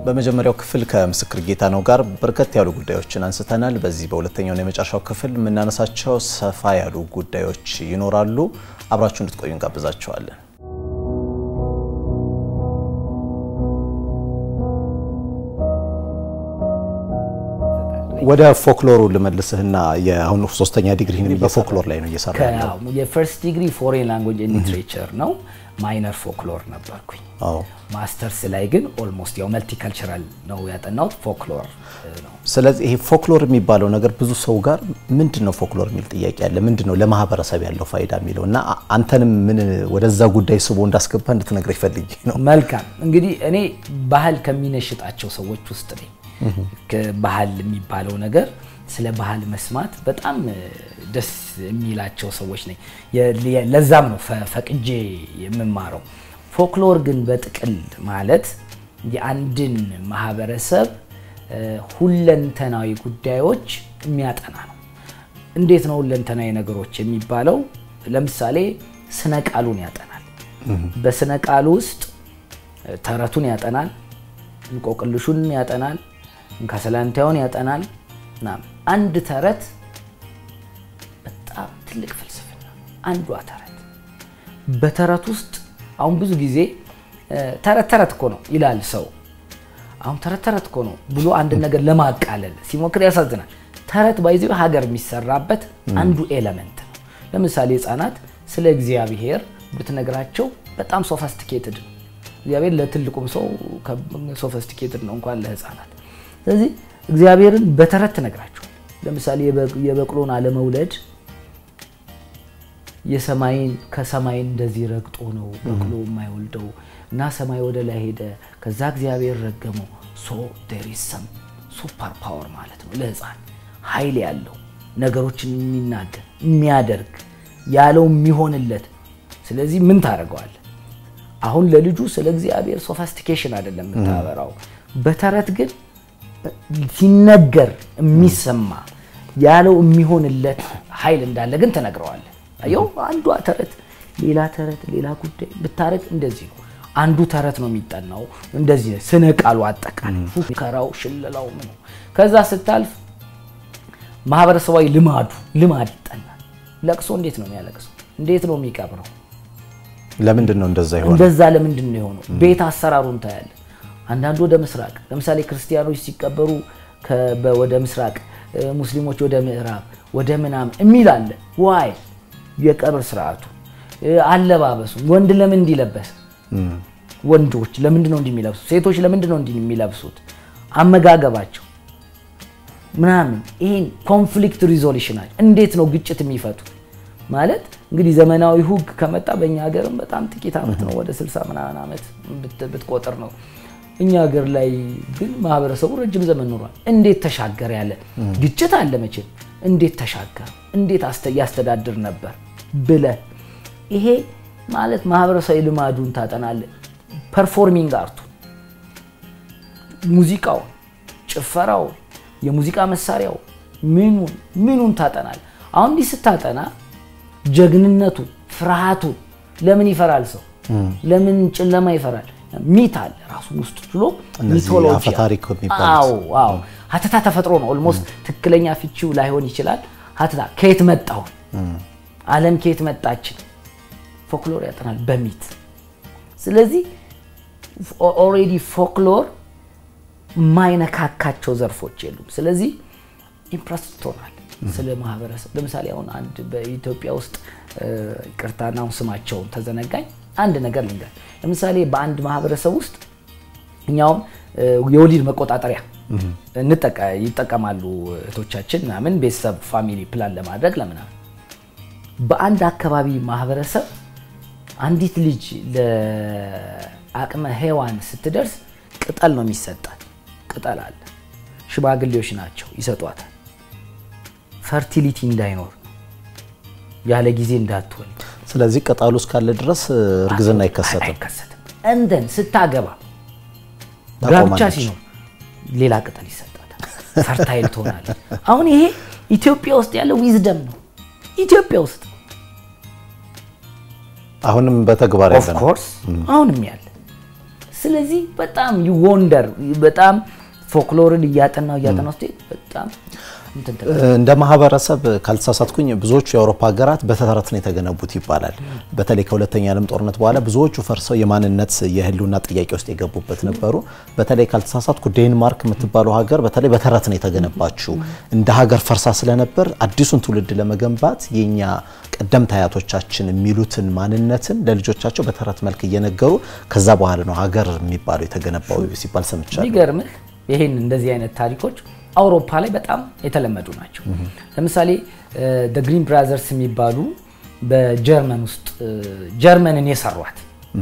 በመጀመሪያው ክፍል ከምስክር ጌታነው ጋር በርከት ያሉ ጉዳዮችን አንስተናል። በዚህ በሁለተኛውና የመጨረሻው ክፍል የምናነሳቸው ሰፋ ያሉ ጉዳዮች ይኖራሉ። አብራችሁ እንድትቆዩ እንጋብዛችኋለን። ወደ ፎክሎሩ ልመልስህና የአሁኑ ሶስተኛ ዲግሪህን በፎክሎር ላይ ነው እየሰራ ያለው። የፈርስት ዲግሪ ፎሬን ላንጉጅ ሊትሬቸር ነው። ማይነር ፎክሎር ነበርኩኝ። አዎ። ማስተርስ ላይ ግን ኦልሞስት ያው መልቲካልቸራል ነው ያጠናሁት፣ ፎክሎር ነው። ስለዚህ ይሄ ፎክሎር የሚባለው ነገር ብዙ ሰው ጋር ምንድን ነው ፎክሎር የሚል ጥያቄ አለ። ምንድን ነው ለማህበረሰብ ያለው ፋይዳ የሚለው እና አንተንም ምን ወደዛ ጉዳይ ስቦ እንዳስገባ እንድትነግረኝ ፈልጌ ነው። መልካም እንግዲህ እኔ ባህል ከሚነሽጣቸው ሰዎች ውስጥ ነኝ። ባህል የሚባለው ነገር ስለ ባህል መስማት በጣም ደስ የሚላቸው ሰዎች ነኝ። ለዛም ነው ፈቅጄ የምማረው። ፎክሎር ግን በጥቅል ማለት የአንድን ማህበረሰብ ሁለንተናዊ ጉዳዮች የሚያጠና ነው። እንዴት ነው ሁለንተናዊ ነገሮች የሚባለው? ለምሳሌ ስነ ቃሉን ያጠናል። በስነ ቃሉ ውስጥ ተረቱን ያጠናል፣ እንቆቅልሹን ያጠናል፣ እንካሰላንታዩን ያጠናል። አንድ ተረት በጣም ትልቅ ፍልስፍና አንዷ ተረት በተረት ውስጥ አሁን ብዙ ጊዜ ተረት ተረት እኮ ነው ይላል ሰው። አሁን ተረት ተረት እኮ ነው ብሎ አንድ ነገር ለማቃለል ሲሞክር ያሳዝናል። ተረት ባይዚ ሀገር የሚሰራበት አንዱ ኤለመንት ነው። ለምሳሌ ህፃናት ስለ እግዚአብሔር ብትነግራቸው በጣም ሶፈስቲኬትድ ነው። እግዚአብሔር ለትልቁም ሰው ሶፈስቲኬትድ ነው እንኳን ለህፃናት። ስለዚህ እግዚአብሔርን በተረት ትነግራቸዋል። ለምሳሌ የበቅሎን አለመውለድ የሰማይን ከሰማይ እንደዚህ ረግጦ ነው በቅሎ የማይወልደው እና ሰማይ ወደ ላይ ሄደ፣ ከዛ እግዚአብሔር ረገመው። ሶ ዴር ኢዝ ሰም ሱፐር ፓወር ማለት ነው ለህፃን ኃይል ያለው ነገሮችን የሚናገር የሚያደርግ ያለው የሚሆንለት። ስለዚህ ምን ታደርገዋል? አሁን ለልጁ ስለ እግዚአብሔር ሶፋስቲኬሽን አይደለም የምታበራው። በተረት ግን ሲነገር የሚሰማ ያለው የሚሆንለት ኃይል እንዳለ ግን ትነግረዋለህ። አየው አንዷ ተረት ሌላ ተረት ሌላ ጉዳይ ብታረግ እንደዚህ ነው። አንዱ ተረት ነው የሚጠናው እንደዚህ ነው። ስነ ቃሉ አጠቃላይ ፉከራው፣ ሽለላው ምኑ ከዛ ስታልፍ ማህበረሰባዊ ልማዱ ልማድ ይጠናል። ለቅሶ እንዴት ነው የሚያለቅሰው? እንዴት ነው የሚቀብረው? ለምንድን ነው እንደዛ ይሆናል? እንደዛ ለምንድን ነው የሆነው? ቤት አሰራሩን ታያለ። አንዳንዱ ወደ ምስራቅ ለምሳሌ ክርስቲያኖች ሲቀበሩ ወደ ምስራቅ፣ ሙስሊሞች ወደ ምዕራብ፣ ወደ ምናምን የሚል አለ። ዋይ የቀብር ስርዓቱ፣ አለባበሱ፣ ወንድ ለምን እንዲለበስ፣ ወንዶች ለምንድን ነው እንዲህ የሚለብሱት፣ ሴቶች ለምንድን ነው እንዲህ የሚለብሱት፣ አመጋገባቸው ምናምን ይህን ኮንፍሊክት ሪዞሉሽናል እንዴት ነው ግጭት የሚፈቱት ማለት እንግዲህ ዘመናዊ ሁግ ከመጣ በእኛ ሀገርም በጣም ጥቂት ዓመት ነው፣ ወደ 60 ምናምን ዓመት ብትቆጥር ነው። እኛ ሀገር ላይ ግን ማህበረሰቡ ረጅም ዘመን ኖሯል። እንዴት ተሻገር ያለ ግጭት አለ መቼም። እንዴት ተሻገር፣ እንዴት ያስተዳድር ነበር ብለ ይሄ ማለት ማህበረሰባዊ ልማዱን ታጠናለ። ፐርፎርሚንግ አርቱ፣ ሙዚቃውን፣ ጭፈራውን፣ የሙዚቃ መሳሪያው ምኑን ምኑን ታጠናል። አሁን እንዲህ ስታጠና ጀግንነቱን፣ ፍርሃቱን ለምን ይፈራል ሰው? ለምን ጨለማ ይፈራል? ሚት አለ ራሱን ውስጥ ችሎ ሚቶሎጂ አዎ አዎ ሀተታ ተፈጥሮ ነው። ኦልሞስት ትክክለኛ ፍቺው ላይሆን ይችላል። ሀተታ ከየት መጣሁ ዓለም ከየት መጣችን ፎክሎር ያጠናል በሚት ስለዚህ ኦልሬዲ ፎክሎር የማይነካካቸው ዘርፎች የሉም። ስለዚህ ኢምፕረስ ትሆናል ስለ ማህበረሰብ። ለምሳሌ አሁን አንድ በኢትዮጵያ ውስጥ ይቅርታና አሁን ስማቸውን ተዘነጋኝ አንድ ነገር ልንገር። ለምሳሌ በአንድ ማህበረሰብ ውስጥ እኛውም የወሊድ መቆጣጠሪያ ይጠቀማሉ እህቶቻችን ምናምን ቤተሰብ ፋሚሊ ፕላን ለማድረግ ለምናምን። በአንድ አካባቢ ማህበረሰብ አንዲት ልጅ ለአቅመ ሔዋን ስትደርስ ቅጠል ነው የሚሰጣት። ቅጠል አለ፣ ሽማግሌዎች ናቸው ይሰጧታል። ፈርቲሊቲ እንዳይኖር ያለ ጊዜ እንዳትወልድ ስለዚህ ቅጠሉ እስካለ ድረስ እርግዝና አይከሰትም። አይከሰትም። እንደን ስታገባ ጋብቻ ሲኖር ሌላ ቅጠል ይሰጣታል፣ ፈርታይል ትሆናለች። አሁን ይሄ ኢትዮጵያ ውስጥ ያለ ዊዝደም ነው። ኢትዮጵያ ውስጥ አሁንም በተግባር ኦፍ ያለ ነው። ኮርስ አሁንም ያለ ስለዚህ በጣም ይወንደር በጣም ፎክሎርን እያጠናው እያጠናው ስትሄድ በጣም እንትን ትላለህ። እንደ ማህበረሰብ ካልተሳሳትኩኝ ብዙዎቹ የአውሮፓ ሀገራት በተረት ነው የተገነቡት ይባላል። በተለይ ከሁለተኛ ዓለም ጦርነት በኋላ ብዙዎቹ ፈርሰው የማንነት የህልውና ጥያቄ ውስጥ የገቡበት ነበሩ። በተለይ ካልተሳሳትኩ ዴንማርክ የምትባለው ሀገር በተለይ በተረት ነው የተገነባችው። እንደ ሀገር ፈርሳ ስለነበር አዲሱን ትውልድ ለመገንባት የኛ ቀደምት አያቶቻችን የሚሉትን ማንነትን ለልጆቻቸው በተረት መልክ እየነገሩ ከዛ በኋላ ነው ሀገር የሚባለው የተገነባው ሲባል ሰምቻለሁ። የሚገርምህ ይህን እንደዚህ አይነት ታሪኮች አውሮፓ ላይ በጣም የተለመዱ ናቸው። ለምሳሌ ደ ግሪን ብራዘርስ የሚባሉ በጀርመን ውስጥ ጀርመንን የሰሯት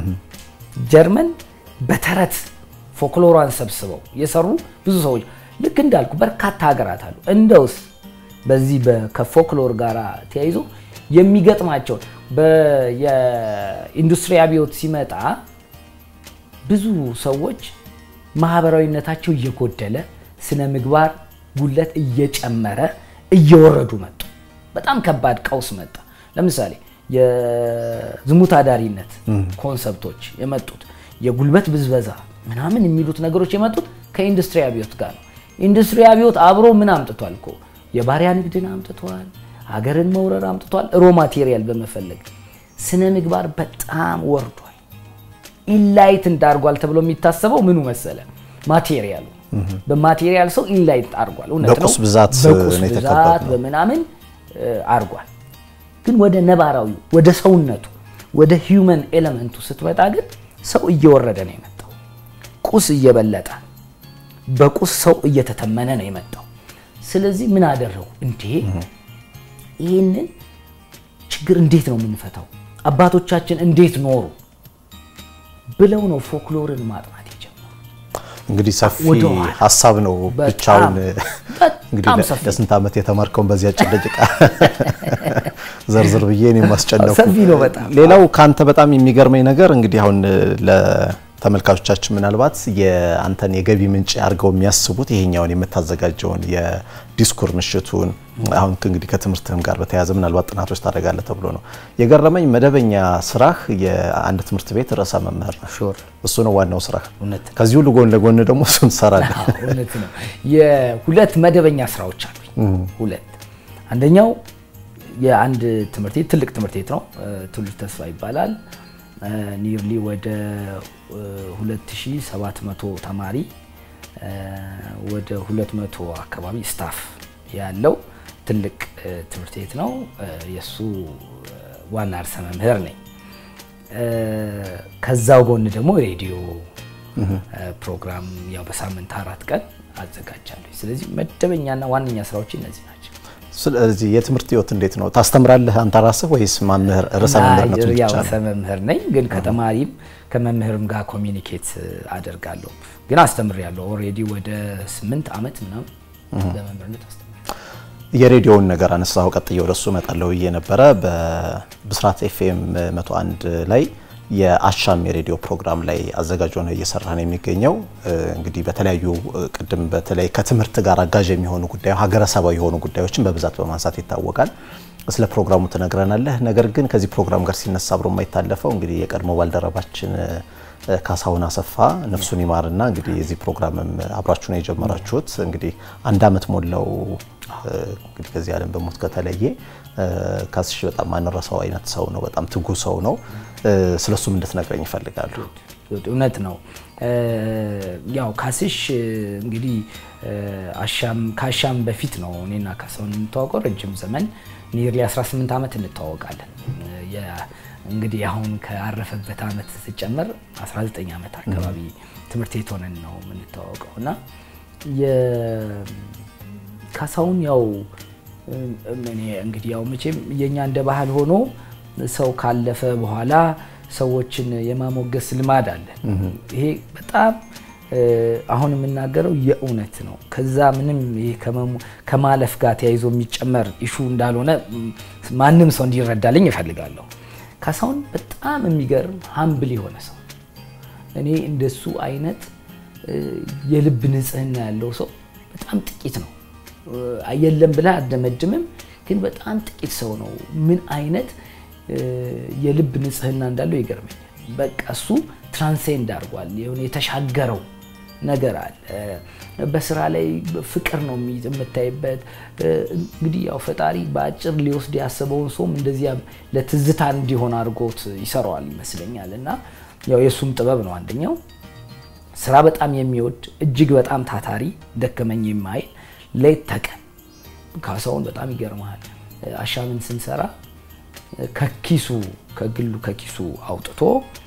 ጀርመን በተረት ፎክሎሯን ሰብስበው የሰሩ ብዙ ሰዎች ልክ እንዳልኩ በርካታ ሀገራት አሉ። እንደውስ በዚህ በ- ከፎክሎር ጋር ተያይዞ የሚገጥማቸውን በ- የኢንዱስትሪ አብዮት ሲመጣ ብዙ ሰዎች ማህበራዊነታቸው እየጎደለ ስነ ምግባር ጉለት እየጨመረ እየወረዱ መጡ። በጣም ከባድ ቀውስ መጣ። ለምሳሌ የዝሙት አዳሪነት ኮንሰፕቶች የመጡት የጉልበት ብዝበዛ ምናምን የሚሉት ነገሮች የመጡት ከኢንዱስትሪ አብዮት ጋር ነው። ኢንዱስትሪ አብዮት አብሮ ምን አምጥቷል እኮ የባሪያ ንግድን አምጥቷል፣ ሀገርን መውረር አምጥቷል። ሮ ማቴሪያል በመፈለግ ስነ ምግባር በጣም ወርዷል። ኢንላይት እንዳርጓል ተብሎ የሚታሰበው ምኑ መሰለ ማቴሪያሉ በማቴሪያል ሰው ኢንላይት አርጓል። እውነት ነው። በቁስ ብዛት በቁስ ነው ብዛት የተከበብነው። በምናምን እ፣ አርጓል። ግን ወደ ነባራዊው ወደ ሰውነቱ ወደ ሂውመን ኤሌመንቱ ስትመጣ ግን ሰው እየወረደ ነው የመጣው። ቁስ እየበለጠ በቁስ ሰው እየተተመነ ነው የመጣው። ስለዚህ ምን አደረጉ እንዴ? ይህንን ችግር እንዴት ነው የምንፈታው? አባቶቻችን እንዴት ኖሩ ብለው ነው ፎክሎርን ማጥናት የጀመሩ። እንግዲህ ሰፊ ወደ ኋላ ሀሳብ ነው በጣም ብቻውን እንግዲህ በጣም ለ- ሰፊ ለስንት ዓመት የተማርከውን በዚህ አጭር ደቂቃ ዘርዝር ብዬ እኔም ማስጨነቁ። ሰፊ ነው በጣም። ሌላው ካንተ በጣም የሚገርመኝ ነገር እንግዲህ አሁን ለተመልካቾቻችን ምናልባት የአንተን የገቢ ምንጭ አድርገው የሚያስቡት ይሄኛውን የምታዘጋጀውን የዲስኩር ምሽቱን አሁን እንግዲህ ከትምህርትህም ጋር በተያያዘ ምናልባት ጥናቶች ታደርጋለህ ተብሎ ነው የገረመኝ። መደበኛ ስራህ የአንድ ትምህርት ቤት ርዕሰ መምህር ነው። ሹር እሱ ነው ዋናው ስራህ። እውነት ነው። ከዚህ ሁሉ ጎን ለጎን ደግሞ እሱን ትሰራለህ። አዎ፣ እውነት ነው። የሁለት መደበኛ ስራዎች አሉኝ። ሁለት አንደኛው የአንድ ትምህርት ቤት ትልቅ ትምህርት ቤት ነው። እ፣ ትውልድ ተስፋ ይባላል። ኒርሊ ወደ እ፣ 2700 ተማሪ እ፣ ወደ 200 አካባቢ ስታፍ ያለው ትልቅ እ፣ ትምህርት ቤት ነው። እ፣ የእሱ እ፣ ዋና ርዕሰ መምህር ነኝ። እ፣ ከዛው ጎን ደግሞ ሬዲዮ እ፣ ፕሮግራም ያው በሳምንት አራት ቀን አዘጋጃለሁ። ስለዚህ መደበኛና ዋነኛ ስራዎች እነዚህ ናቸው። ስለዚህ የትምህርት ህይወት እንዴት ነው? ታስተምራለህ አንተ ራስህ ወይስ መምህር ርዕሰ መምህርነቱ ያው ብቻ ርዕሰ ነው? መምህር ነኝ፣ ግን ከተማሪም ከመምህርም ጋር ኮሚኒኬት አደርጋለሁ። ግን አስተምሬያለሁ። ኦልሬዲ ወደ ስምንት ዓመት ምናምን በመምህርነት አስተምሬያለሁ። የሬዲዮውን ነገር አነሳው፣ ቀጥዬ ወደሱ እመጣለሁ ብዬ ነበረ። በብስራት ኤፍኤም 101 ላይ የአሻም የሬዲዮ ፕሮግራም ላይ አዘጋጅ ሆነ እየሰራ ነው የሚገኘው። እንግዲህ በተለያዩ ቅድም በተለይ ከትምህርት ጋር አጋዥ የሚሆኑ ጉዳዮች ሀገረሰባዊ የሆኑ ጉዳዮችን በብዛት በማንሳት ይታወቃል። ስለ ፕሮግራሙ ትነግረናለህ። ነገር ግን ከዚህ ፕሮግራም ጋር ሲነሳ አብሮ የማይታለፈው እንግዲህ የቀድሞ ባልደረባችን ካሳሁን አሰፋ ነፍሱን ይማርና እንግዲህ የዚህ ፕሮግራምም አብራችሁ ነው የጀመራችሁት። እንግዲህ አንድ አመት ሞላው እንግዲህ ከዚህ ዓለም በሞት ከተለየ። ካስሽ በጣም ማንረሳው አይነት ሰው ነው። በጣም ትጉ ሰው ነው። ስለሱም እንድትነግረኝ ይፈልጋሉ። እውነት ነው። ያው ካስሽ እንግዲህ አሻም ከአሻም በፊት ነው እኔና ካሳሁን የምንተዋወቀው ረጅም ዘመን ኒርሊ 18 ዓመት እንተዋወቃለን። እንግዲህ አሁን ካረፈበት ዓመት ስጨምር 19 ዓመት አካባቢ ትምህርት ቤት ሆነን ነው የምንተዋወቀው እና ካሳሁን ያው እኔ እንግዲህ ያው መቼም የኛ እንደ ባህል ሆኖ ሰው ካለፈ በኋላ ሰዎችን የማሞገስ ልማድ አለ። ይሄ በጣም አሁን የምናገረው የእውነት ነው። ከዛ ምንም ይሄ ከማለፍ ጋር ተያይዞ የሚጨመር ኢሹ እንዳልሆነ ማንም ሰው እንዲረዳልኝ እፈልጋለሁ። ካሳሁን በጣም የሚገርም ሀምብል የሆነ ሰው እኔ እንደሱ አይነት የልብ ንጽህና ያለው ሰው በጣም ጥቂት ነው። የለም ብለህ አደመድምም፣ ግን በጣም ጥቂት ሰው ነው ምን አይነት የልብ ንጽህና እንዳለው ይገርመኛል። በቃ እሱ ትራንሴንድ አድርጓል። የሆነ የተሻገረው ነገር አለ። በስራ ላይ ፍቅር ነው የምታይበት። እንግዲህ ያው ፈጣሪ በአጭር ሊወስድ ያሰበውን ሰውም እንደዚያ ለትዝታ እንዲሆን አድርጎት ይሰራዋል ይመስለኛል። እና ያው የእሱም ጥበብ ነው አንደኛው። ስራ በጣም የሚወድ እጅግ በጣም ታታሪ፣ ደከመኝ የማይል ሌት ተቀን ካሳሁን በጣም ይገርመሃል። አሻምን ስንሰራ ከኪሱ ከግሉ ከኪሱ አውጥቶ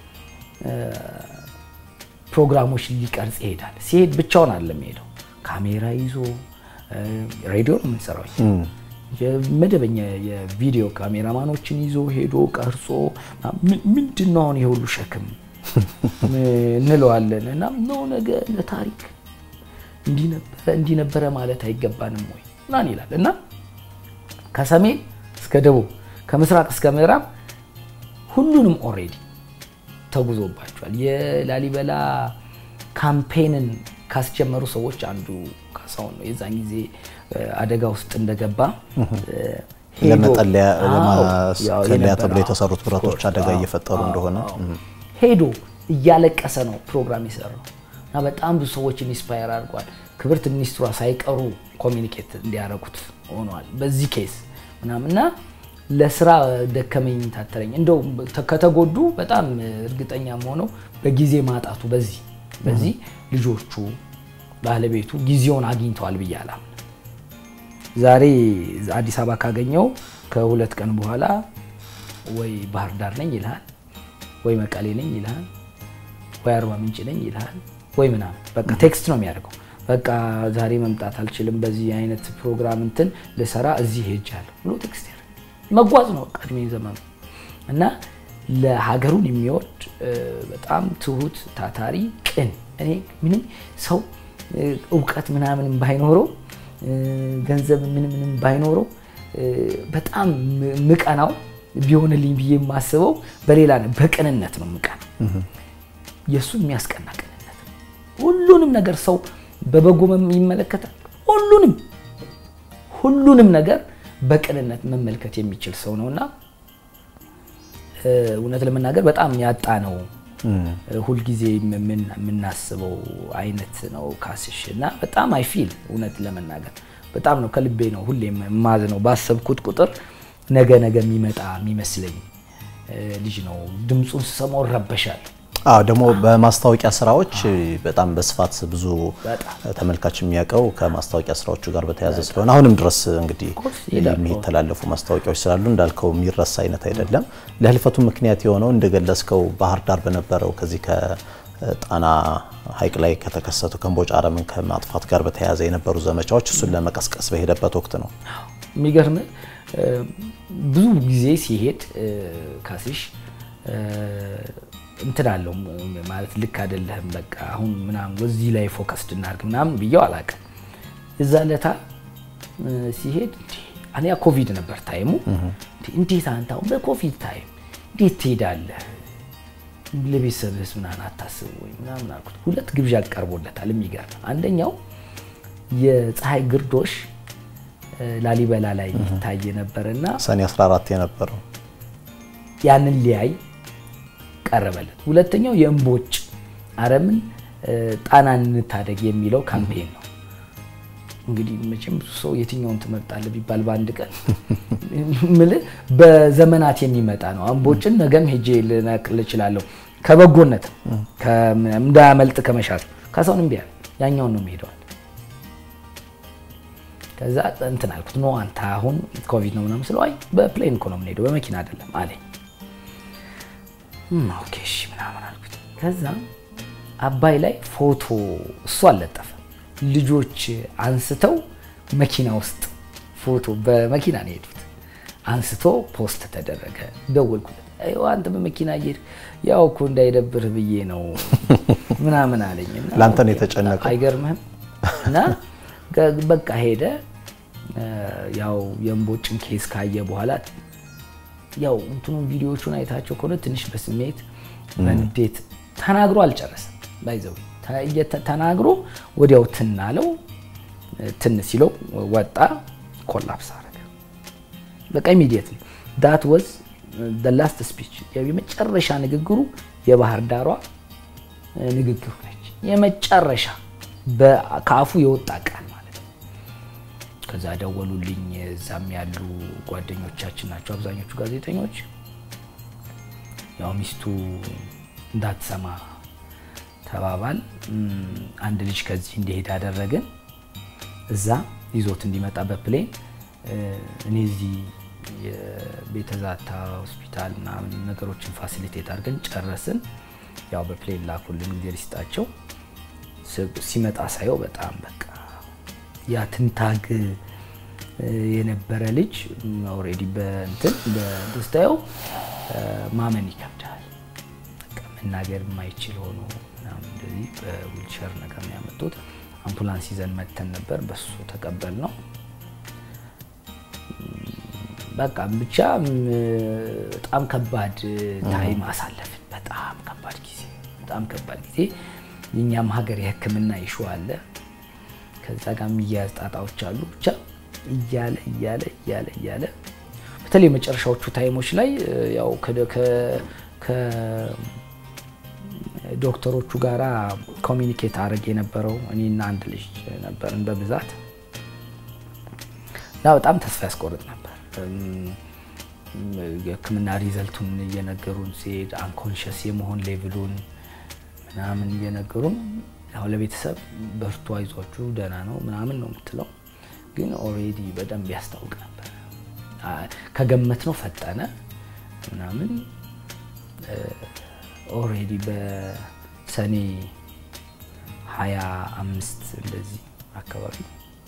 ፕሮግራሞች ሊቀርጽ ይሄዳል። ሲሄድ ብቻውን አይደለም ሄደው ካሜራ ይዞ ሬዲዮ ነው የምንሰራው መደበኛ የቪዲዮ ካሜራማኖችን ይዞ ሄዶ ቀርጾ ምንድን ነው አሁን የሁሉ ሸክም እንለዋለን። እና ነው ነገ ለታሪክ እንዲህ ነበረ ማለት አይገባንም ወይ ምናምን ይላል እና ከሰሜን እስከ ደቡብ ከምስራቅ እስከ ምዕራብ ሁሉንም ኦልሬዲ ተጉዞባቸዋል። የላሊበላ ካምፔንን ካስጀመሩ ሰዎች አንዱ ካሳሁን ነው። የዛን ጊዜ አደጋ ውስጥ እንደገባ ለመጠለያ ተብሎ የተሰሩት ብረቶች አደጋ እየፈጠሩ እንደሆነ ሄዶ እያለቀሰ ነው ፕሮግራም የሰራው እና በጣም ብዙ ሰዎችን ኢንስፓየር አድርጓል። ክብርት ሚኒስትሯ ሳይቀሩ ኮሚኒኬት እንዲያደርጉት ሆኗል። በዚህ ኬስ ምናምን እና ለስራ ደከመኝ ታተረኝ እንደው ከተጎዱ በጣም እርግጠኛ ሆነው በጊዜ ማጣቱ በዚህ በዚህ ልጆቹ ባለቤቱ ጊዜውን አግኝተዋል ብዬ አላምንም። ዛሬ አዲስ አበባ ካገኘው ከሁለት ቀን በኋላ ወይ ባህር ዳር ነኝ ይልሃል፣ ወይ መቀሌ ነኝ ይልሃል፣ ወይ አርባ ምንጭ ነኝ ይልሃል፣ ወይ ምናምን በቃ ቴክስት ነው የሚያደርገው። በቃ ዛሬ መምጣት አልችልም፣ በዚህ አይነት ፕሮግራም እንትን ልሰራ እዚህ ሄጃለሁ ብሎ ቴክስት ያደርጋል። መጓዝ ነው በቃ እድሜ ዘመኑ እና ለሀገሩን የሚወድ በጣም ትሁት፣ ታታሪ፣ ቅን እኔ ምንም ሰው እውቀት ምናምንም ባይኖረው ገንዘብ ምንም ምንም ባይኖረው በጣም ምቀናው ቢሆንልኝ ብዬ የማስበው በሌላ ነው፣ በቅንነት ነው ምቀና። የእሱ የሚያስቀና ቅንነት ነው። ሁሉንም ነገር ሰው በበጎ ይመለከታል። ሁሉንም ሁሉንም ነገር በቅንነት መመልከት የሚችል ሰው ነው እና እውነት ለመናገር በጣም ያጣ ነው ሁልጊዜ የምናስበው አይነት ነው ካስሽ እና በጣም አይፊል እውነት ለመናገር በጣም ነው ከልቤ ነው ሁሌ ማዝ ነው ባሰብኩት ቁጥር ነገ ነገ የሚመጣ የሚመስለኝ ልጅ ነው። ድምፁን ስሰማው እረበሻለሁ። አዎ ደግሞ በማስታወቂያ ስራዎች በጣም በስፋት ብዙ ተመልካች የሚያውቀው ከማስታወቂያ ስራዎቹ ጋር በተያያዘ ስለሆነ አሁንም ድረስ እንግዲህ የሚተላለፉ ማስታወቂያዎች ስላሉ እንዳልከው የሚረሳ አይነት አይደለም። ለህልፈቱ ምክንያት የሆነው እንደገለጽከው ባህር ዳር በነበረው ከዚህ ከጣና ሐይቅ ላይ ከተከሰቱ ከእምቦጭ አረምን ከማጥፋት ጋር በተያያዘ የነበሩ ዘመቻዎች እሱን ለመቀስቀስ በሄደበት ወቅት ነው። የሚገርም ብዙ ጊዜ ሲሄድ ካሲሽ እንትን አለው ማለት ልክ አይደለህም፣ በቃ አሁን ምናምን በዚህ ላይ ፎከስድ እናድርግ ምናምን ብየው አላውቅም። እዛ ለታ ሲሄድ እኔ ኮቪድ ነበር ታይሙ። እንዴት አንተ አሁን በኮቪድ ታይም እንዴት ትሄዳለህ? ለቤተሰብህስ ምናምን አታስብ ወይ ምናምን አልኩት። ሁለት ግብዣ ቀርቦለታል። የሚገርም አንደኛው የፀሐይ ግርዶሽ ላሊበላ ላይ ይታይ ነበርና ሰኔ 14 የነበረው ያንን ሊያይ ቀረበለት። ሁለተኛው የእምቦጭ አረምን ጣናን እንታደግ የሚለው ካምፔን ነው። እንግዲህ መቼም ብዙ ሰው የትኛውን ትመርጣለህ ቢባል በአንድ ቀን ምልህ በዘመናት የሚመጣ ነው። እምቦጭን ነገም ሄጄ ልነቅል እችላለሁ ከበጎነት እንዳያመልጥ ከመሻት ካሳሁን እምቢ አለ። ያኛውን ነው የሚሄደዋል። ከዛ እንትን አልኩት ኖ አንተ አሁን ኮቪድ ነው ምናምን ስለው አይ በፕሌን እኮ ነው የምንሄደው በመኪና አይደለም አለኝ። ኦኬ እሺ ምናምን አልኩት። ከዛ አባይ ላይ ፎቶ እሱ አልለጠፈ ልጆች አንስተው መኪና ውስጥ ፎቶ በመኪና ነው የሄዱት አንስቶ ፖስት ተደረገ። ደወልኩለት። አንተ በመኪና እየሄድክ ያው እኮ እንዳይደብርህ ብዬ ነው ምናምን አለኝ። ለአንተ ነው የተጨነቀው። አይገርምህም? እና በቃ ሄደ። ያው የእምቦጭን ኬስ ካየ በኋላ ያው እንትኑን ቪዲዮዎቹን አይታቸው ከሆነ ትንሽ በስሜት በንዴት ተናግሮ አልጨረሰም። ባይዘው ተናግሮ ወዲያው ትን አለው። ትን ሲለው ወጣ፣ ኮላፕስ አረገ። በቃ ኢሚዲየትሊ ዳት ወዝ ላስት ስፒች የመጨረሻ ንግግሩ የባህር ዳሯ ንግግሩ ነች። የመጨረሻ ከአፉ የወጣ ቃል ማለት ነው። ከዛ ደወሉልኝ። እዛም ያሉ ጓደኞቻችን ናቸው አብዛኞቹ ጋዜጠኞች። ያው ሚስቱ እንዳትሰማ ተባባል። አንድ ልጅ ከዚህ እንዲሄድ አደረግን። እዛ ይዞት እንዲመጣ በፕሌን እኔ እዚህ የቤተዛታ ሆስፒታል ምናምን ነገሮችን ፋሲሊቴት አድርገን ጨረስን። ያው በፕሌን ላኩልን ጊዜ ሊስጣቸው ሲመጣ ሳየው በጣም በቃ ያ ትንታግ የነበረ ልጅ ኦልሬዲ በእንትን በስታየው ማመን ይከብዳል። በቃ መናገር የማይችል ሆኖ ምናምን እንደዚህ በዊልቸር ነገር ነው ያመጡት። አምቡላንስ ይዘን መተን ነበር፣ በሱ ተቀበል ነው በቃ ብቻ በጣም ከባድ ታይም አሳለፍን። በጣም ከባድ ጊዜ በጣም ከባድ ጊዜ። የእኛም ሀገር የሕክምና ይሹ አለ፣ ከዛ ጋር የሚያያዝ ጣጣዎች አሉ። ብቻ እያለ እያለ እያለ እያለ በተለይ የመጨረሻዎቹ ታይሞች ላይ ያው ከዶክተሮቹ ጋራ ኮሚኒኬት አድርግ የነበረው እኔና አንድ ልጅ ነበርን በብዛት እና በጣም ተስፋ ያስቆርጥ ነበር። የህክምና ሪዘልቱን እየነገሩን ሲሄድ አንኮንሽስ የመሆን ሌቭሉን ምናምን እየነገሩን ያው ለቤተሰብ በርቱ፣ አይዟችሁ፣ ደህና ነው ምናምን ነው የምትለው፣ ግን ኦልሬዲ በደንብ ያስታውቅ ነበር። ከገመት ነው ፈጠነ ምናምን ኦልሬዲ በሰኔ ሀያ አምስት እንደዚህ አካባቢ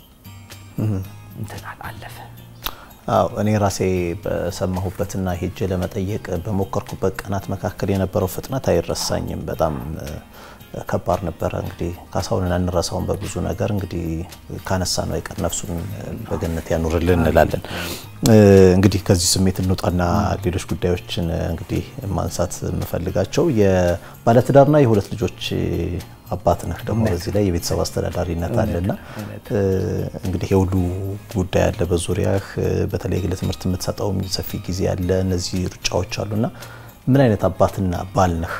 እንትናል አለፈ። አዎ እኔ ራሴ በሰማሁበትና ሄጄ ለመጠየቅ በሞከርኩበት ቀናት መካከል የነበረው ፍጥነት አይረሳኝም። በጣም ከባድ ነበረ። እንግዲህ ካሳሁንን አንረሳውን በብዙ ነገር እንግዲህ ካነሳ ነው አይቀር ነፍሱን በገነት ያኑርልን እንላለን። እንግዲህ ከዚህ ስሜት እንውጣና ሌሎች ጉዳዮችን እንግዲህ ማንሳት የምፈልጋቸው የባለትዳርና የሁለት ልጆች አባት ነህ ደግሞ በዚህ ላይ የቤተሰብ አስተዳዳሪነት አለና እንግዲህ የሁሉ ጉዳይ አለ በዙሪያህ። በተለይ ግል ትምህርት የምትሰጠው ሰፊ ጊዜ አለ። እነዚህ ሩጫዎች አሉና ምን አይነት አባትና ባል ነህ?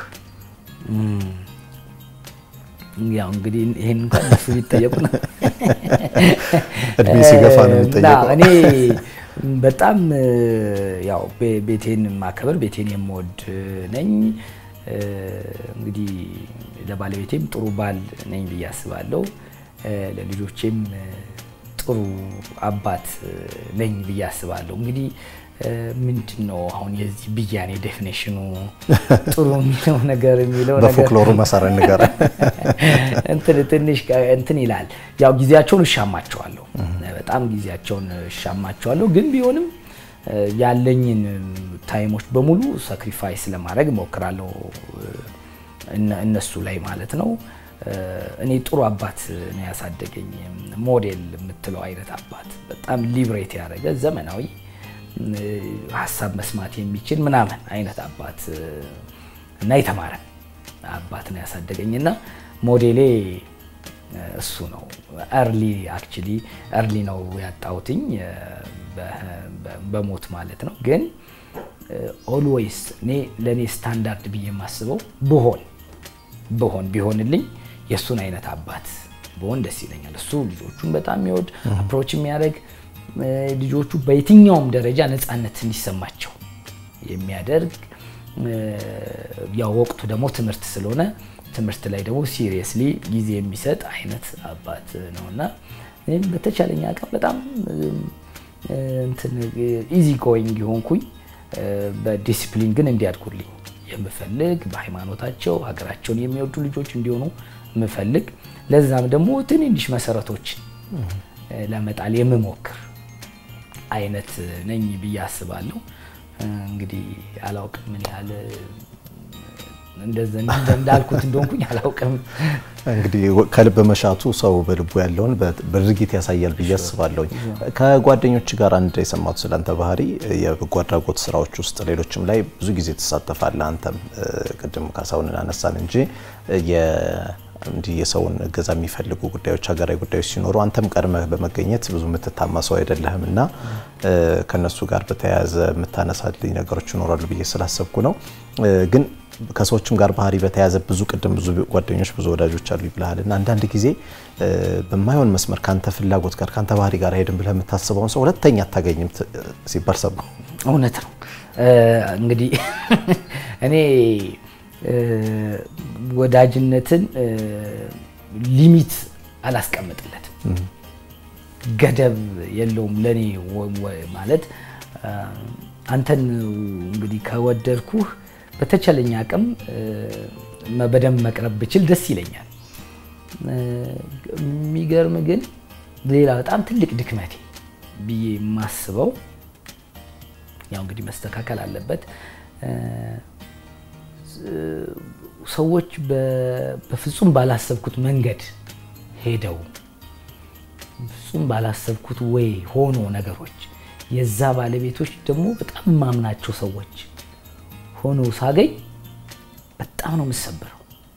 ያው እንግዲህ ይሄን እንኳን እነሱ ቢጠየቁ ነው እድሜ ሲገፋ ነው የሚጠየቀው። እኔ በጣም ያው ቤቴን ማከበር ቤቴን የምወድ ነኝ። እንግዲህ ለባለቤቴም ጥሩ ባል ነኝ ብዬ አስባለሁ። ለልጆቼም ጥሩ አባት ነኝ ብዬ አስባለሁ። እንግዲህ ምንድን ነው አሁን የዚህ ብያኔ ዴፊኔሽኑ ጥሩ የሚለው ነገር የሚለው ነገር በፎክሎሩ መሰረት ንገረ እንትን ትንሽ እንትን ይላል። ያው ጊዜያቸውን እሻማቸዋለሁ፣ በጣም ጊዜያቸውን እሻማቸዋለሁ። ግን ቢሆንም ያለኝን ታይሞች በሙሉ ሳክሪፋይስ ለማድረግ እሞክራለሁ እነሱ ላይ ማለት ነው። እኔ ጥሩ አባት ነው ያሳደገኝ። ሞዴል የምትለው አይነት አባት በጣም ሊብሬት ያደረገ ዘመናዊ ሀሳብ መስማት የሚችል ምናምን አይነት አባት እና የተማረ አባት ነው ያሳደገኝ እና ሞዴሌ እሱ ነው። እርሊ አክቹሊ እርሊ ነው ያጣሁትኝ በሞት ማለት ነው። ግን ኦልዌይስ እኔ ለእኔ ስታንዳርድ ብዬ የማስበው ብሆን ብሆን ቢሆንልኝ የእሱን አይነት አባት ብሆን ደስ ይለኛል። እሱ ልጆቹን በጣም የሚወድ አፕሮች የሚያደርግ ልጆቹ በየትኛውም ደረጃ ነፃነት እንዲሰማቸው የሚያደርግ ያው ወቅቱ ደግሞ ትምህርት ስለሆነ ትምህርት ላይ ደግሞ ሲሪየስሊ ጊዜ የሚሰጥ አይነት አባት ነውና እኔም በተቻለኝ አቅም በጣም ኢዚ ጎይንግ የሆንኩኝ በዲሲፕሊን ግን እንዲያድጉልኝ የምፈልግ በሃይማኖታቸው ሀገራቸውን የሚወዱ ልጆች እንዲሆኑ የምፈልግ ለዛም ደግሞ ትንንሽ መሰረቶችን ለመጣል የምሞክር አይነት ነኝ ብዬ አስባለሁ። እንግዲህ አላውቅም ምን ያህል እንዳልኩት እንደሆንኩኝ አላውቅም። እንግዲህ ከልብ መሻቱ ሰው በልቡ ያለውን በድርጊት ያሳያል ብዬ አስባለሁኝ። ከጓደኞች ጋር አንድ የሰማሁት ስላንተ ባህሪ የበጎ አድራጎት ስራዎች ውስጥ ሌሎችም ላይ ብዙ ጊዜ ትሳተፋለህ። አንተም ቅድም ካሳሁንን አነሳን እንጂ እንዲህ የሰውን እገዛ የሚፈልጉ ጉዳዮች፣ ሀገራዊ ጉዳዮች ሲኖሩ አንተም ቀድመህ በመገኘት ብዙ የምትታማ ሰው አይደለህም እና ከነሱ ጋር በተያያዘ የምታነሳልኝ ነገሮች ይኖራሉ ብዬ ስላሰብኩ ነው። ግን ከሰዎችም ጋር ባህሪ በተያያዘ ብዙ ቅድም ብዙ ጓደኞች ብዙ ወዳጆች አሉ ይብልሃል እና አንዳንድ ጊዜ በማይሆን መስመር ካንተ ፍላጎት ጋር ካንተ ባህሪ ጋር ሄድን ብለህ የምታስበውን ሰው ሁለተኛ አታገኝም ሲባል ሰማሁ። እውነት ነው። እንግዲህ እኔ ወዳጅነትን ሊሚት አላስቀምጥለትም፣ ገደብ የለውም። ለእኔ ማለት አንተን እንግዲህ ከወደድኩህ በተቻለኝ አቅም በደንብ መቅረብ ብችል ደስ ይለኛል። የሚገርም ግን ሌላ በጣም ትልቅ ድክመቴ ብዬ የማስበው ያው እንግዲህ መስተካከል አለበት። ሰዎች በፍጹም ባላሰብኩት መንገድ ሄደው ፍጹም ባላሰብኩት ወይ ሆኖ ነገሮች የዛ ባለቤቶች ደግሞ በጣም የማምናቸው ሰዎች ሆኖ ሳገኝ በጣም ነው የምሰበረው።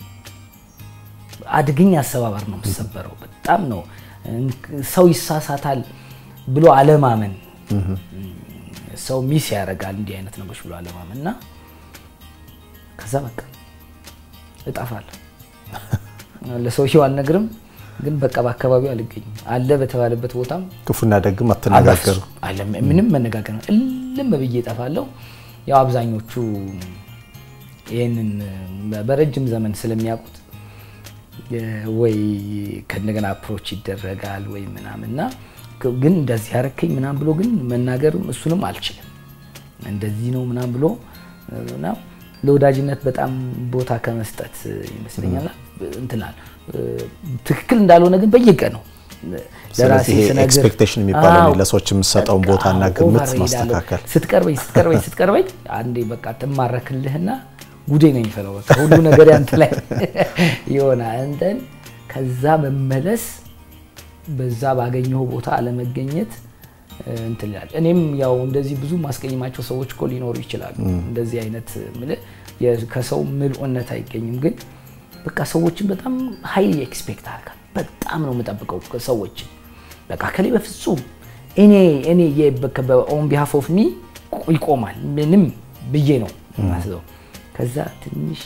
አደገኛ አሰባበር ነው የምሰበረው። በጣም ነው ሰው ይሳሳታል ብሎ አለማመን ሰው ሚስ ያደርጋል እንዲህ አይነት ነገሮች ብሎ አለማመን እና ከዛ በቃ እጠፋለሁ። ለሰውየው አልነግርም፣ ግን በቃ በአካባቢው አልገኝም። አለ በተባለበት ቦታም ክፉና ደግም አትነጋገሩ። ምንም መነጋገር ነው። እልም ብዬ እጠፋለሁ። ያው አብዛኞቹ ይህንን በረጅም ዘመን ስለሚያውቁት ወይ ከእንደገና አፕሮች ይደረጋል ወይ ምናምንና ግን እንደዚህ ያረከኝ ምናም ብሎ ግን መናገርም እሱንም አልችልም። እንደዚህ ነው ምናም ብሎ እና ለወዳጅነት በጣም ቦታ ከመስጠት ይመስለኛል እንትናል ትክክል እንዳልሆነ ግን በየቀኑ ስለዚህ ኤክስፔክቴሽን የሚባለው ለሰዎች የምሰጠውን ቦታና ግምት ማስተካከል ስትቀርበኝ ስትቀርበኝ ስትቀርበኝ አንዴ በቃ ትማረክልህና ጉዴ ነው የሚፈለው። በቃ ሁሉ ነገር ያንተ ላይ ይሆናል። እንትን ከዛ መመለስ በዛ ባገኘው ቦታ አለመገኘት እንትን ይላል። እኔም ያው እንደዚህ ብዙ ማስቀኝማቸው ሰዎች እኮ ሊኖሩ ይችላሉ። እንደዚህ አይነት ከሰው ምልኡነት አይገኝም። ግን በቃ ሰዎችን በጣም ሀይሊ ኤክስፔክት አድርጋል። በጣም ነው የምጠብቀው ሰዎችን በቃ ከላይ በፍጹም እኔ እኔ ኦን ቢሃፍ ኦፍ ሚ ይቆማል ምንም ብዬ ነው ማስበው። ከዛ ትንሽ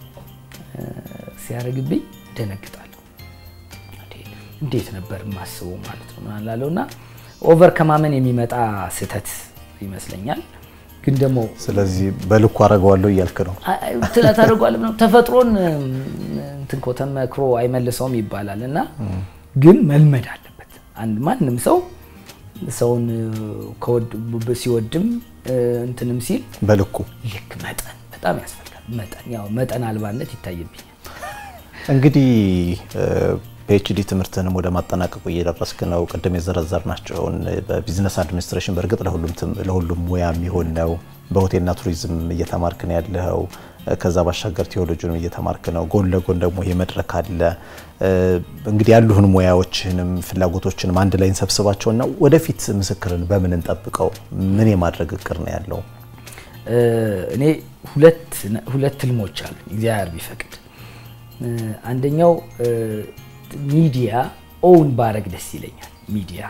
ሲያደርግብኝ ደነግጣለሁ። እንዴት ነበር የማስበው ማለት ነው ላለው እና ኦቨር ከማመን የሚመጣ ስህተት ይመስለኛል። ግን ደግሞ ስለዚህ በልኩ አደርገዋለሁ እያልክ ነው ትላት አደርገዋለሁ ነው ተፈጥሮን እንትን እኮ ተመክሮ አይመልሰውም ይባላል እና ግን መልመድ አለበት። አንድ ማንም ሰው ሰውን ሲወድም እንትንም ሲል በልኩ ልክ መጠን በጣም ያስፈልጋል። መጠን ያው መጠን አልባነት ይታይብኛል። እንግዲህ ፒኤችዲ ትምህርትንም ወደ ማጠናቀቁ እየደረስክ ነው። ቅድም የዘረዘርናቸውን በቢዝነስ አድሚኒስትሬሽን በእርግጥ ለሁሉም ሙያ የሚሆን ነው። በሆቴልና ቱሪዝም እየተማርክ ነው ያለኸው። ከዛ ባሻገር ቴዎሎጂንም እየተማርክ ነው። ጎን ለጎን ደግሞ የመድረክ አለ። እንግዲህ ያሉህን ሙያዎችንም ፍላጎቶችንም አንድ ላይ እንሰብስባቸውና ወደፊት ምስክርን በምን እንጠብቀው? ምን የማድረግ እቅድ ነው ያለው? እኔ ሁለት ህልሞች አሉ እግዚአብሔር ቢፈቅድ። አንደኛው ሚዲያ ኦውን ባረግ ደስ ይለኛል። ሚዲያ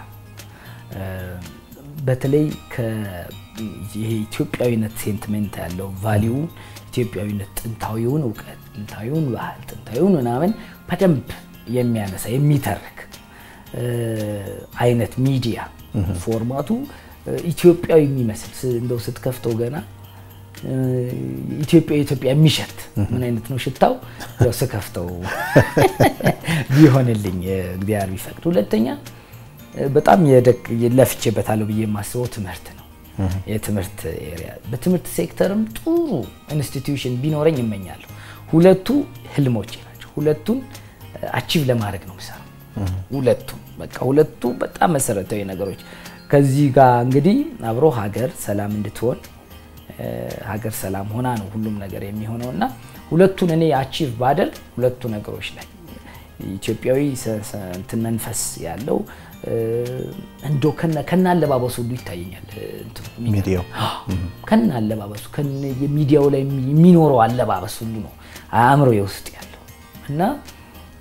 በተለይ ይሄ ኢትዮጵያዊነት ሴንቲሜንት ያለው ቫሊዩ ኢትዮጵያዊነት፣ ጥንታዊውን እውቀት፣ ጥንታዊውን ባህል፣ ጥንታዊውን ምናምን በደንብ የሚያነሳ የሚተርክ አይነት ሚዲያ ፎርማቱ ኢትዮጵያዊ የሚመስል እንደው ስትከፍተው ገና ኢትዮጵያ ኢትዮጵያ የሚሸት ምን አይነት ነው ሽታው? ያው ስከፍተው ቢሆንልኝ እግዚአብሔር ቢፈቅድ። ሁለተኛ በጣም ለፍቼበታለሁ ብዬ የማስበው ትምህርት ነው። የትምህርት ኤሪያ በትምህርት ሴክተርም ጥሩ ኢንስቲትዩሽን ቢኖረኝ እመኛለሁ። ሁለቱ ህልሞቼ ናቸው። ሁለቱን አቺቭ ለማድረግ ነው የምሰራው። ሁለቱም በቃ ሁለቱ በጣም መሰረታዊ ነገሮች ከዚህ ጋር እንግዲህ አብሮ ሀገር ሰላም እንድትሆን ሀገር ሰላም ሆና ነው ሁሉም ነገር የሚሆነው እና ሁለቱን እኔ አቺቭ ባደል ሁለቱ ነገሮች ላይ ኢትዮጵያዊ እንትን መንፈስ ያለው እንዶ ከነ አለባበሱ ሁሉ ይታየኛል። ሚዲያው ከነ አለባበሱ ሚዲያው ላይ የሚኖረው አለባበስ ሁሉ ነው አእምሮ የውስጥ ያለው እና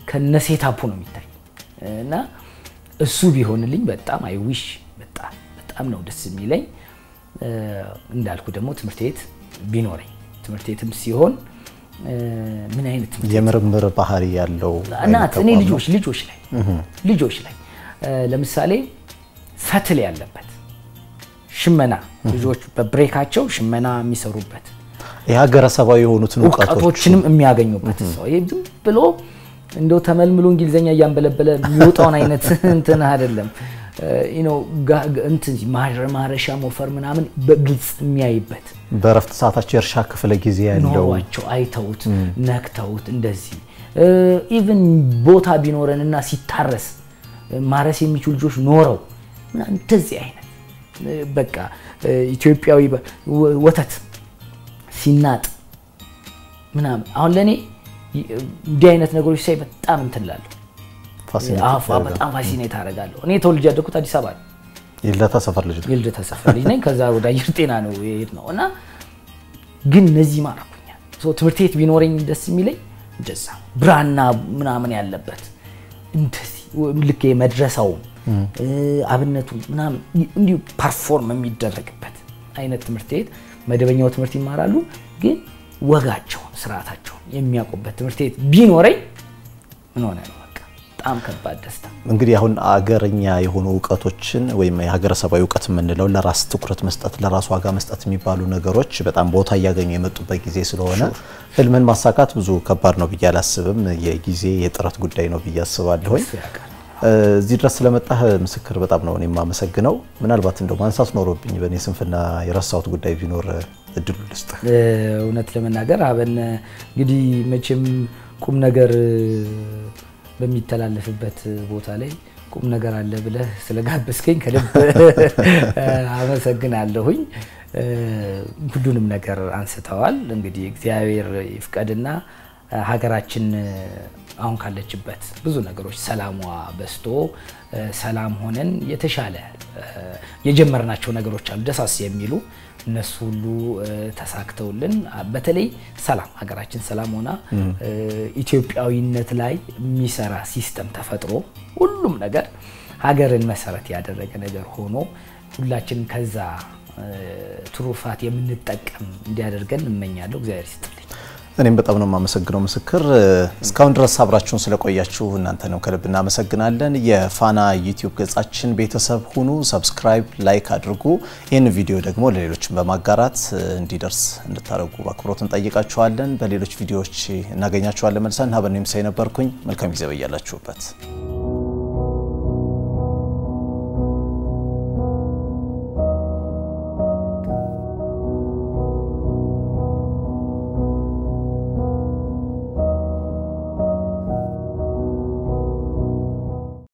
ከነ ሴታፑ ነው የሚታይ እና እሱ ቢሆንልኝ በጣም አይ ዊሽ በጣም በጣም ነው ደስ የሚለኝ። እንዳልኩ ደግሞ ትምህርት ቤት ቢኖረኝ ትምህርት ቤትም ሲሆን ምን አይነት ትምህርት የምርምር ባህሪ ያለው ናት። እኔ ልጆች ልጆች ላይ ልጆች ላይ ለምሳሌ ፈትል ያለበት ሽመና ልጆች በብሬካቸው ሽመና የሚሰሩበት የሀገረሰባዊ የሆኑትን እውቀቶች እውቀቶችንም የሚያገኙበት ሰው ይሄ ዝም ብሎ እንደው ተመልምሎ እንግሊዝኛ እያንበለበለ የሚወጣውን አይነት እንትን አይደለም። እንትን ማረሻ ሞፈር ምናምን በግልጽ የሚያይበት በእረፍት ሰዓታቸው የእርሻ ክፍለ ጊዜ ያለው ኖሯቸው አይተውት ነክተውት እንደዚህ ኢቭን ቦታ ቢኖረንና ሲታረስ ማረስ የሚችሉ ልጆች ኖረው ምናምን እንደዚህ አይነት በቃ ኢትዮጵያዊ ወተት ሲናጥ ምናምን አሁን ለእኔ እንዲህ አይነት ነገሮች ሳይ በጣም እንትን እላለሁ። በጣም ፋሲኔት አደርጋለሁ። እኔ ተወልጄ ያደግኩት አዲስ አበባ ነው። የልደታ ሰፈር ልጅ ነው። የልደታ ሰፈር ልጅ ነኝ። ከዛ ወደ አየር ጤና ነው የሄድ ነው እና ግን እነዚህ ማረኩኛል። ትምህርት ቤት ቢኖረኝ ደስ የሚለኝ እንደዛ ብራና ምናምን ያለበት እንደዚህ ልክ መድረሳውም አብነቱ ምናምን እንዲሁ ፐርፎርም የሚደረግበት አይነት ትምህርት ቤት መደበኛው ትምህርት ይማራሉ፣ ግን ወጋቸውን ስርዓታቸውን የሚያውቁበት ትምህርት ቤት ቢኖረኝ ምን ሆነ ነው በቃ በጣም ከባድ ደስታ። እንግዲህ አሁን አገረኛ የሆኑ እውቀቶችን ወይም የሀገረሰባዊ እውቀት የምንለው ለራስ ትኩረት መስጠት፣ ለራስ ዋጋ መስጠት የሚባሉ ነገሮች በጣም ቦታ እያገኙ የመጡበት ጊዜ ስለሆነ ህልምን ማሳካት ብዙ ከባድ ነው ብዬ አላስብም። የጊዜ የጥረት ጉዳይ ነው ብዬ አስባለሁኝ። እዚህ ድረስ ስለመጣህ ምስክር በጣም ነው የማመሰግነው። ምናልባት እንደው ማንሳት ኖሮብኝ በእኔ ስንፍና የረሳሁት ጉዳይ ቢኖር እድሉ ልስጥ። እውነት ለመናገር አበን እንግዲህ መቼም ቁም ነገር በሚተላለፍበት ቦታ ላይ ቁም ነገር አለ ብለህ ስለጋበዝከኝ ከልብ አመሰግናለሁኝ። ሁሉንም ነገር አንስተዋል። እንግዲህ እግዚአብሔር ይፍቀድና ሀገራችን አሁን ካለችበት ብዙ ነገሮች ሰላሟ በስቶ ሰላም ሆነን የተሻለ የጀመርናቸው ነገሮች አሉ ደሳስ የሚሉ እነሱ ሁሉ ተሳክተውልን በተለይ ሰላም ሀገራችን ሰላም ሆና ኢትዮጵያዊነት ላይ የሚሰራ ሲስተም ተፈጥሮ ሁሉም ነገር ሀገርን መሰረት ያደረገ ነገር ሆኖ ሁላችን ከዛ ትሩፋት የምንጠቀም እንዲያደርገን እመኛለሁ። እግዚአብሔር ይስጥልኝ። እኔም በጣም ነው የማመሰግነው ምስክር። እስካሁን ድረስ አብራችሁን ስለቆያችሁ እናንተንም ከልብ እናመሰግናለን። የፋና ዩቲዩብ ገጻችን ቤተሰብ ሁኑ፣ ሰብስክራይብ፣ ላይክ አድርጉ። ይህን ቪዲዮ ደግሞ ለሌሎችን በማጋራት እንዲደርስ እንድታደርጉ በአክብሮት እንጠይቃችኋለን። በሌሎች ቪዲዮዎች እናገኛችኋለን መልሰን። ሀበኔ ምሳይ ነበርኩኝ። መልካም ጊዜ በያላችሁበት